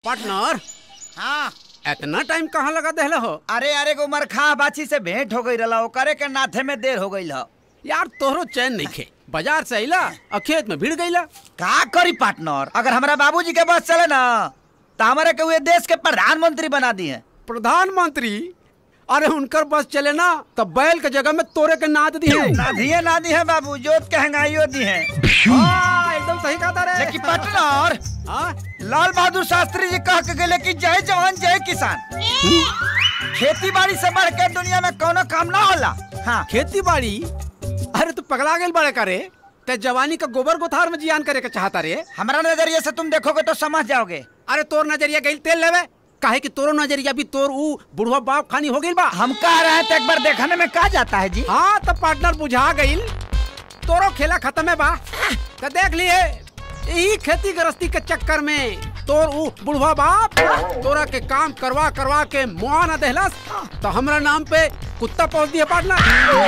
Partner हाँ इतना time कहाँ लगा देहले हो अरे अरे गो मरखा बाछी से भेंट हो गई रहा ओकरे के नाथे में देर हो गई ह यार तोहरो चैन नहीं खे बाजार से अइला और खेत में भीड़ गईला का करी पार्टनर अगर हमारा बाबूजी के बस चले ना तो हमारे के हुए देश के प्रधानमंत्री बना दिए प्रधानमंत्री अरे उनकर बस चले ना तो बैल के जगह में तोरे के नाद दी है ना दिए ना दी है बाबू जोत के हंगाइयो दी है हाँ, एकदम सही कहा था रे लेकिन पार्टनर हाँ? लाल बहादुर शास्त्री जी कह के गए कि जय जवान जय किसान खेती बाड़ी से बढ़ के दुनिया में कोनो काम ना होला हाँ खेती बाड़ी अरे तू पगला गेल बड़े करे ते जवानी का गोबर गोथार में जियान करे के चाहता रे हमारा नजरिए से तुम देखोगे तो समझ जाओगे अरे तोर नजरिया गई तेल लेवे काहे कि तोरो नजरिया भी तोर ऊ बुढ़वा बाप खानी हो गइल बा हम कह रहे हैं तो एक बार देखने में कहा जाता है जी हाँ तो पार्टनर बुझा गइल तोरो खेला खत्म है बा तो देख लिए यही खेती गृहस्थी के चक्कर में तोर ऊ बुढ़वा बाप तोरा के काम करवा करवा के मुआ न देहलस तो हमरा नाम पे कुत्ता पहुंच दिया पार्टनर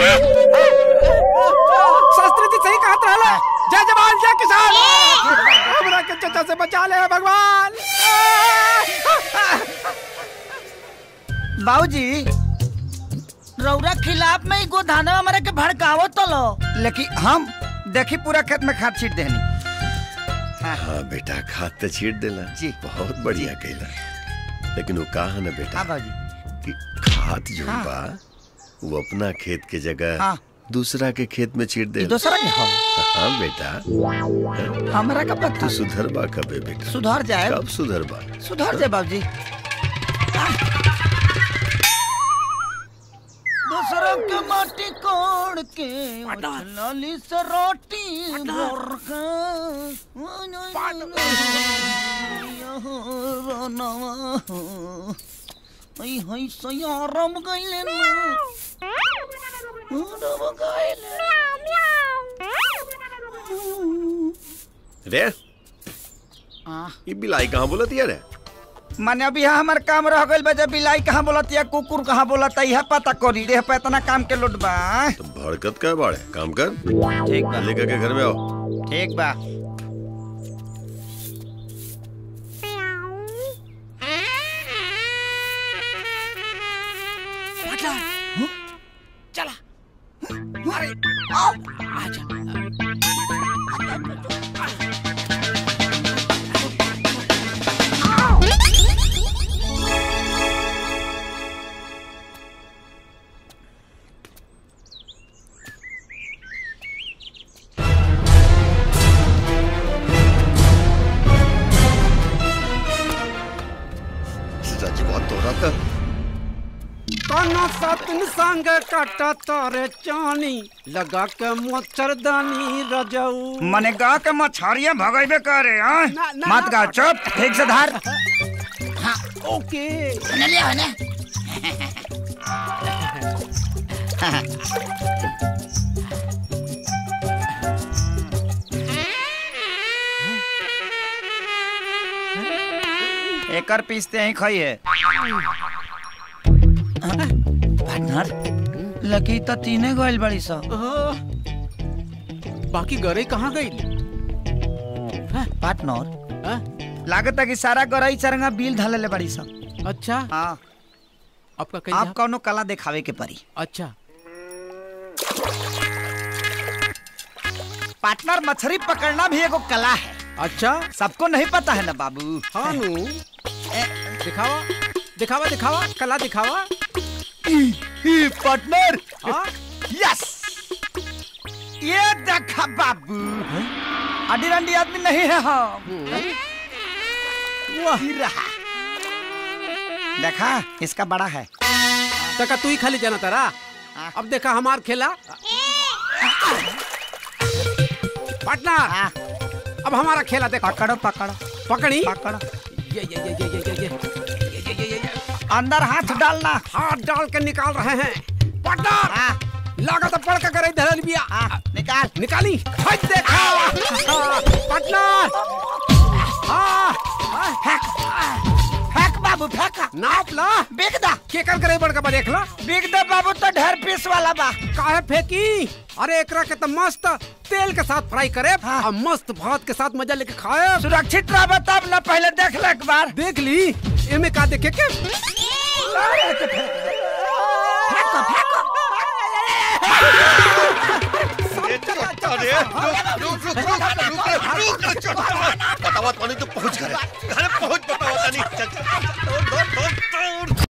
शास्त्री जी सही कहत रहला जय जवान जय किसान हमरा के चचा से बचा ले भगवान बाबूजी रौरा खिलाफ में एगो धाना हमारे के भड़कावो तो लो लेकिन हम देखी पूरा खेत में खाद छीट देनी हाँ बेटा खाद तो छीट देला जी। बहुत बढ़िया कैला लेकिन वो कहा ना बेटा हाँ बाबूजी कि खाद जो हाँ। बा वो अपना खेत के जगह हाँ। दूसरा के खेत में छीट दे दूसरा के हो हाँ बेटा हमरा का पता तू सुधर बा कबे बेटा सुधर जाए कब सुधर बा सुधर जाए बाबूजी दूसरों के माटी कोड़ के लाली से रोटी भर के हई हई सयारम गइले ना रम गइले रे आ ये बिलाई कहाँ बोलत यार माने अभी यहाँ हमार काम रह गइल बा जब बिलाई कहाँ बोलत या कुकुर कहाँ बोलत यह पता करी रे पे इतना काम के लोट बा तो भड़कत का बाड़े काम कर ठीक बा लेकर के घर में आओ ठीक बा चला अरे आजा रजवा तोरा था काना सतन संग काटा तारे चानी लगा के मच्छरदानी रजऊ मने गा के मछरिया भगैबे करे हाँ ना, ना, मत ना। गा चुप ठीक से धार ओके एकर पीसते ही खाई है पार्टनर लकी तो तीने गोइल बड़ी सा आह, बाकी गरे कहाँ गई पार्टनर लागत है कि सारा गरई चरंगा बिल धले बड़ी सा अच्छा हाँ आपका कहीं आप कौनो कला दिखावे के परी अच्छा पार्टनर मछली पकड़ना भी एगो कला है अच्छा सबको नहीं पता है ना बाबू हाँ नु दिखावा दिखावा दिखावा कला दिखावा पार्टनर हाँ यस ये देखा बाबू अडी रंडी आदमी नहीं है हम वाह ही रहा देखा इसका बड़ा है तका तू ही खाली जाना तारा हाँ। अब देखा हमार खेला पार्टनर हाँ, अब हमारा खेला देखो पकड़ो पकड़ो पकड़ी पकड़ो ये ये ये ये ये ये ये ये ये ये ये ये अंदर हाथ डालना हाथ डाल के निकाल रहे हैं पार्टनर हाँ, लागत पड़ के करे धरल बिया हाँ, निकाल निकाली हट देखा हाँ, पार्टनर हाँ हाँ, फेंक फेंक बाबू फेंक नाप ला बिग दा के कर करे बड़ का देख ला बिग दा बाबू तो ढेर पीस वाला बा काहे फेंकी अरे एकरा के तो मस्त तेल के साथ फ्राई करे हाँ। और मस्त भात के साथ मजा लेके खाए सुरक्षित रह तब न पहले देख ले एक बार देख ली एमे का देखे के अरे रुक रुक रुक रुक रुक रुक रुक बतावा तो नहीं तो पहुंच गए अरे पहुंच बतावा नहीं चल चल चल, दौड़ दौड़ दौड़